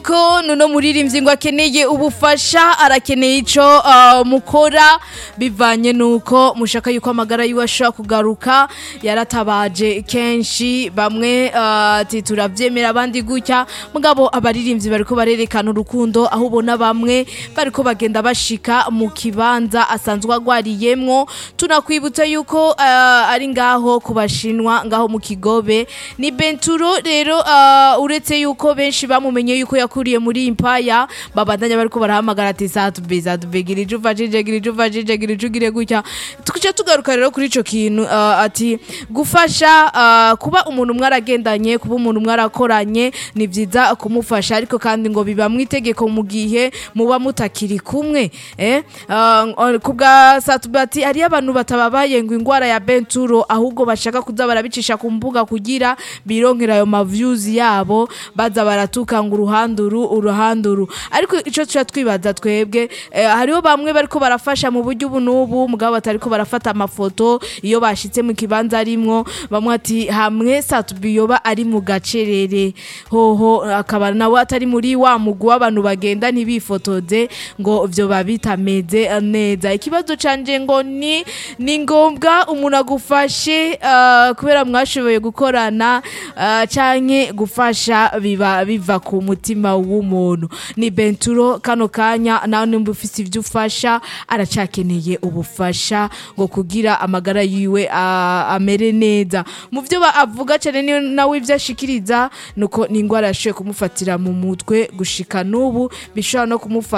yuko nuno muririmbyi ngo akeneye ubufasha arakeneye ico uh, mukora bivanye nuko mushaka yuko amagara yiwe ashobora kugaruka yaratabaje kenshi bamwe uh, ati turavyemera abandi gutya mugabo abaririmbyi bariko barerekana urukundo aho ubona bamwe bariko bagenda bashika mu kibanza asanzwe agwariyemwo tunakwibutsa yuko uh, ari ngaho ku bashinwa ngaho mu kigobe ni benturo rero uh, uretse yuko benshi bamumenye yuko yakuriye muri impaya babandanya bariko barahamagara ati satube satube gira ijo ufashije gira ijo ufashije gira ijo ugire gutya tukica tugaruka rero kuri ico kintu uh, ati gufasha uh, kuba umuntu mwaragendanye kuba umuntu mwarakoranye ni vyiza kumufasha ariko kandi ngo biba mwitegeko mu gihe muba mutakiri kumwe eh uh, kubwa satube ati hariyo abantu batababaye ngo ingwara ya benturo ahubwo bashaka kuza barabicisha ku mbuga kugira bironkera ayo maviews yabo baza baratuka ngo uruhanduru uruhanduru ariko ico tuca twibaza twebwe eh, hariho bamwe bariko barafasha mu buryo ubu n'ubu mugabo batariko barafata amafoto iyo bashitse mu kibanza arimwo bamwe ati hamwe satubi yoba ari mu gacerere hoho akaba nawe atari muri wa mugwi w'abantu bagenda ntibifotoze ngo vyo babitameze neza ikibazo canje ngo ni ni ngombwa umuntu agufashe uh, kubera mwashoboye gukorana uh, canke gufasha biba biva ku mutima w'umuntu ni benturo kano kanya nawe nimba ufise ivyo ufasha aracakeneye ubufasha ngo kugira amagara yiwe uh, amere neza mu vyo avuga cane niyo nawe ivyo ashikiriza nuko ni ingwara yashoboye kumufatira mu mutwe gushika n'ubu bishobora no kumufata